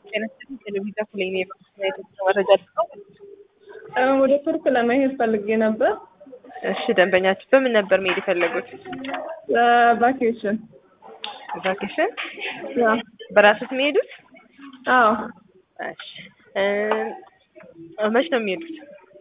ጤና ይስጥልኝ ቴሌቪዥን ክፍል ነው የማየት መረጃ ልስጠው። ወደ ቱርክ ለመሄድ ፈልጌ ነበር። እሺ ደንበኛችሁ በምን ነበር መሄድ የፈለጉት? ቫኬሽን። ቫኬሽን ያ በራሱት የሚሄዱት? አዎ እሺ እ መች ነው የሚሄዱት?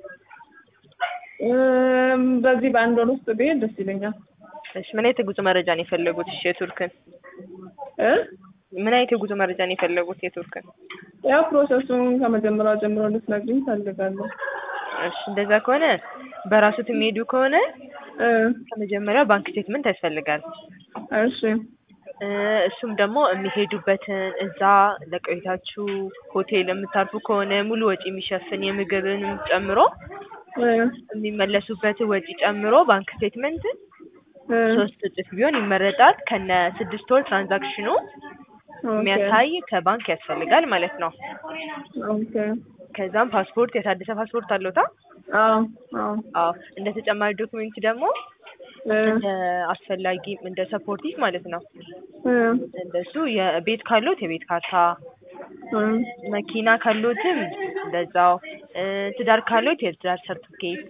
እም፣ በዚህ በአንድ ወር ውስጥ ብሄድ ደስ ይለኛል። እሺ ምን አይነት የጉዞ መረጃ ነው የፈለጉት? እሺ የቱርክን እ ምን አይነት የጉዞ መረጃ ነው የፈለጉት? የቱርክን ያው ፕሮሰሱን ከመጀመሪያው ጀምሮ እንድትነግሪኝ ፈልጋለሁ። እሺ እንደዛ ከሆነ በራሱት የሚሄዱ ከሆነ እ ከመጀመሪያው ባንክ ስቴትመንት ያስፈልጋል። እሺ እ እሱም ደግሞ የሚሄዱበትን እዛ ለቆይታችሁ ሆቴል የምታርፉ ከሆነ ሙሉ ወጪ የሚሸፍን የምግብንም ጨምሮ እ የሚመለሱበትን ወጪ ጨምሮ ባንክ ስቴትመንት እ ሶስት እጥፍ ቢሆን ይመረጣል። ከነ ስድስት ወር ትራንዛክሽኑ ኦኬ የሚያሳይ ከባንክ ያስፈልጋል ማለት ነው። ኦኬ ከዛም ፓስፖርት የታደሰ ፓስፖርት አለውታ? አዎ አዎ አዎ እንደ ተጨማሪ ዶክሜንት ደግሞ እ እንደ አስፈላጊ እንደ ሰፖርቲቭ ማለት ነው። እ እንደሱ የቤት ካሎት የቤት ካርታ፣ እ መኪና ካሎትም እንደዛው፣ እ ትዳር ካሎት የትዳር ሰርቲፊኬት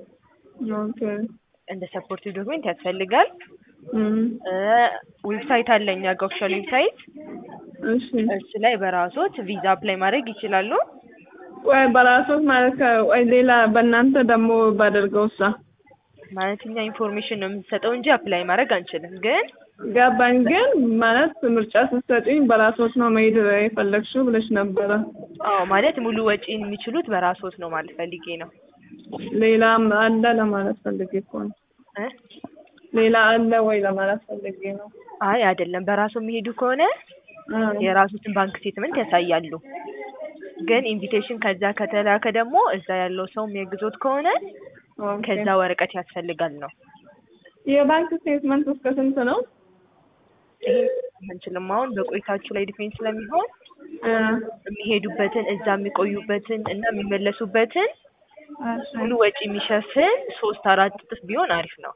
ኦኬ እንደ ሰፖርቲቭ ዶክሜንት ያስፈልጋል። እም እ ዌብሳይት አለ እኛ ጋር ኦፊሻል ዌብሳይት እሺ እሱ ላይ በራሶት ቪዛ አፕላይ ማድረግ ይችላሉ። ቆይ በራሶት ማለት ከ- ቆይ ሌላ በእናንተ ደግሞ ባደርገው እሳ ማለት እኛ ኢንፎርሜሽን ነው የምንሰጠው እንጂ አፕላይ ማድረግ አንችልም። ግን ገባኝ። ግን ማለት ምርጫ ስትሰጪኝ በራሶት ነው መሄድ የፈለግሽው ብለሽ ነበረ። አዎ ማለት ሙሉ ወጪን የሚችሉት በራሶት ነው ማለት ፈልጌ ነው። ሌላም አለ ለማለት ፈልጌ እኮ ነው። እ ሌላ አለ ወይ ለማለት ፈልጌ ነው። አይ አይደለም፣ በራሱ የሚሄዱ ከሆነ እ የራሱትን ባንክ ስቴትመንት ያሳያሉ። ግን ኢንቪቴሽን ከዛ ከተላከ ደግሞ እዛ ያለው ሰው የሚያግዞት ከሆነ ኦኬ። ከዛ ወረቀት ያስፈልጋል ነው። የባንክ ስቴትመንት እስከ ስንት ነው? ይሄ አንችልም አሁን በቆይታችሁ ላይ ዲፔንድ ስለሚሆን እ የሚሄዱበትን እዛ የሚቆዩበትን እና የሚመለሱበትን እሺ ሙሉ ወጪ የሚሸፍን ሶስት አራት እጥፍ ቢሆን አሪፍ ነው።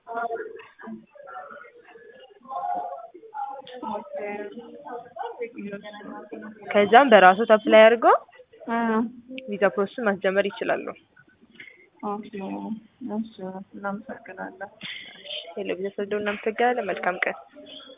ከዛም በራሱ አፕላይ አድርገው እ ቪዛ ፕሮሰስ ማስጀመር ይችላሉ። ኦኬ። እሺ እናመሰግናለን። ቴሌቪዥን ስልደው እናመሰግናለን። መልካም ቀን።